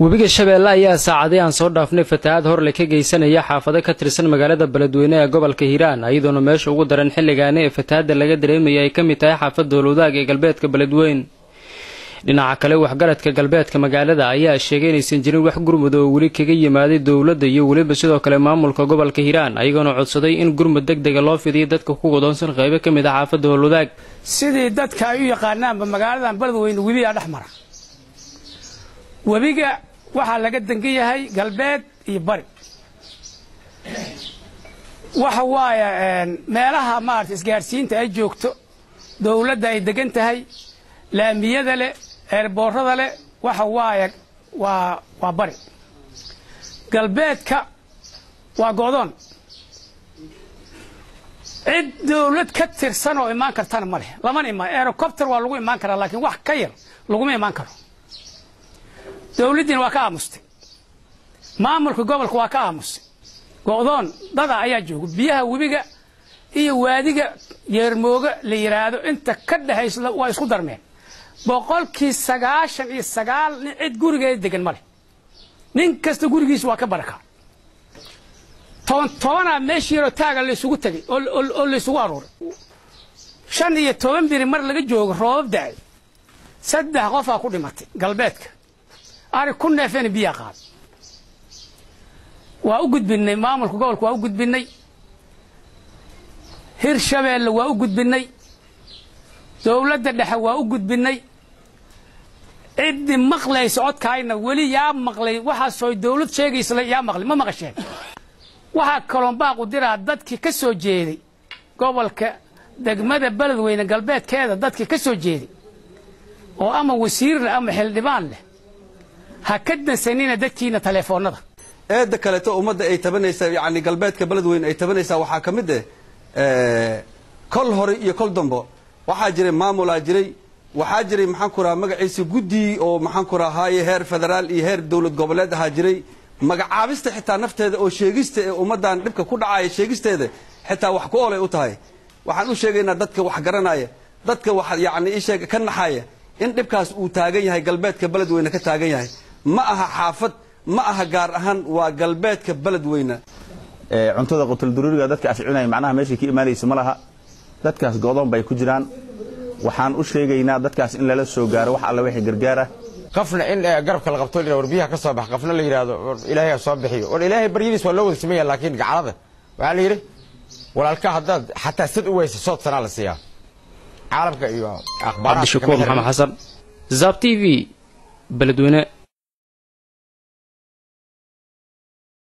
webiga shabeelle ayaa saacadii aan soo dhaafnay fatahaad horle ka geysanaya xaafado ka tirsan magaalada beledweyne ee gobolka hiiraan iyadoona meesha ugu daran xilligaani ee fatahaadda laga dareemaya ay ka mid tahay xaafadda howlwadaag ee galbeedka beledweyn dhinaca kale waxgaradka galbeedka magaalada ayaa sheegay inaysan jirin wax gurmud oo weli kaga yimaaday dowladda iyo weliba sidoo kale maamulka gobolka hiiraan ayagoona codsaday in gurmud deg dega loo fidiyo dadka ku godoonsan qaybo ka mid ah xaafadda howlwadaag sidii dadka ay u yaqaanaanba magaaladan beledweyne webigaa dhex mara webiga waxaa laga dangan yahay galbeed iyo bari waxa waaye meelaha maarata isgaadhsiinta ay joogto dowladda ay degan tahay laamiyada leh eerboorada leh waxa waaye waa waa bari galbeedka waa go'doon cid dowlad ka tirsan oo imaan kartana ma leh lamana imaan aerocopter waa lagu imaan karaa laakiin wax ka yar laguma imaan karo dowladdiina waa ka aamustay maamulka gobolka waa ka aamustay go'doon dada ayaa jooga biyaha webiga iyo waadiga yeermooga la yidhaahdo inta ka dhexaysa waa isku darmeen boqolkii sagaashan iyo sagaal nin cid gurigeeda degan ma leh nin kasta gurigiisa waa ka baraka toban tobanaa meeshii yaroo taaga laysugu tegay oo laysugu aruuray shan iyo toban biri mar laga joogo roobab da'ay saddex qofaa ku dhimatay galbeedka ari ku neefeena biyaa qaad waa u gudbinay maamulka gobolka waa u gudbinay hirshabeelle waa u gudbinay dowladda dhexe waa u gudbinay ciddii maqlaysa codkaayna weli yaa maqlay waxaasoo dowlad sheegaysa yaa maqlay ma maqasheen waxaa kaloon baaqu diraa dadkii ka soo jeeday gobolka degmada beledweyne galbeedkeeda dadkii ka soo jeeday oo ama wasiir leh ama xildhibaan leh ha ka dansanina dadkiina taleefoonnada eedda kaleeto ummadda ay tabanaysaa yani galbeedka beledweyne ay tabanaysaa waxaa ka mid eh kol hore iyo kol dambo waxaa jiray maamulaa jiray waxaa jiray maxaan ku raha magaciisa guddi oo maxaan ku rahaaye heer federaal iyo heer dowlad goboleed ahaa jiray magacaabista xitaa nafteeda oo sheegista ee ummaddan dhibka ku dhacaya sheegisteeda xitaa wax ku olay u tahay waxaan u sheegaynaa dadka wax garanaya dadka wax yani isheeg ka naxaya in dhibkaas uu taagan yahay galbeedka beledweyne ka taagan yahay ma aha xaafad ma aha gaar ahaan waa galbeedka beledweyne cuntada qutulduruuriga dadka afcinaya macnaha meeshay ka imaanaysa ma laha dadkaas go'doon bay ku jiraan waxaan u sheegaynaa dadkaas in lala soo gaaro wax alle wixii gargaara qafna in garabka la qabto war biyaha ka soo bax qafna la yidhaahdo war ilaahay soo bixiyo war ilaahay baryadiis waa loo wada sameeya laakiin gacalada waxaa la yidhi walaalka haddaad xataa sad u weysa sood sanaa la siiyaa caalamka iyo akhbaaraha cabdishakuur maxamed xasan zab t v beledweyne